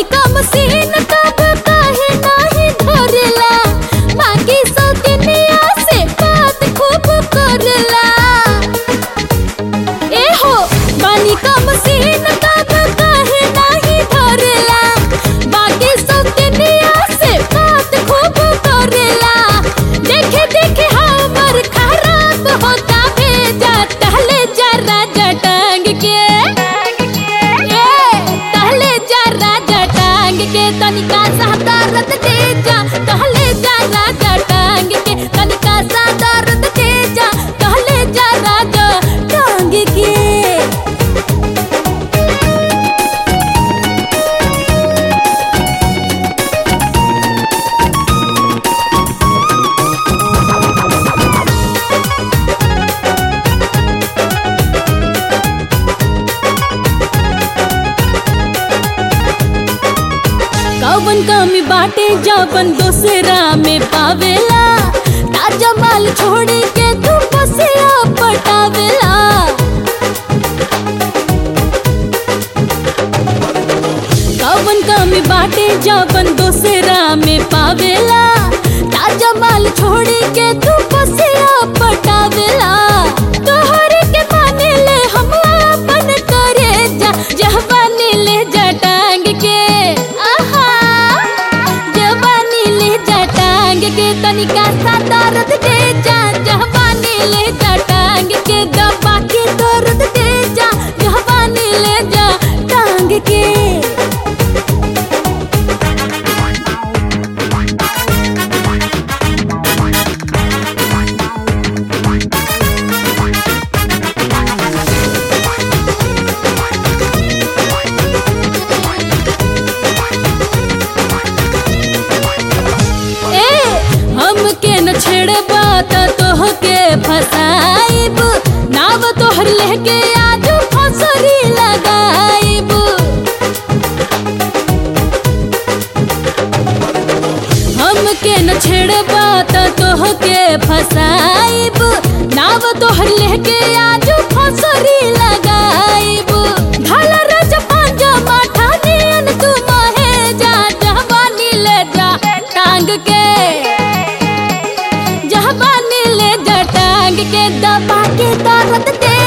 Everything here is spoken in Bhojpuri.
कम सीन तब काहे नाही धरला बाकी सब दुनिया से बात खूब करला ए हो बानी कम सीन तब काहे नाही धरला बाकी सब दुनिया से बात खूब करला देखे देखे हमर खराब होता भेजा टहले जरा जटांग के ए टहले जरा जटांग के तनिका सा दर्द दे जा टहले जरा जटांग के तनिका सा दर्द दे जा टहले जरा जटांग के कवन कमी बाटे जवन दूसरा में पावेला ताजा माल छोड़ के तू बसिया पटावेला कवन कमी बाटे जवन दूसरा में पावेला ताजा माल छोड़ के तू बसिया पटावेला तोहरे के माने ले हम अपन करे जा जहवानी ले जा टांग के आहा जवानी ले जा टांग के तनिका सा दर्द दे जा जवानी ले जा टांग के दबा के दर्द दे जा जवानी ले जा टांग के ए हमके न छेड़बा त तोहके फसाइब नाव तोहर लेके आज फसरी लगाइब हमके न छेड़बा त तोहके फसाइब नाव तोहर लेके आज फसरी लगाइब ढाला रज पांजा माठा नियन तू माहे जा जवानी ले जा टांग के जवानी ले जा टांग के दबा के दर्द दे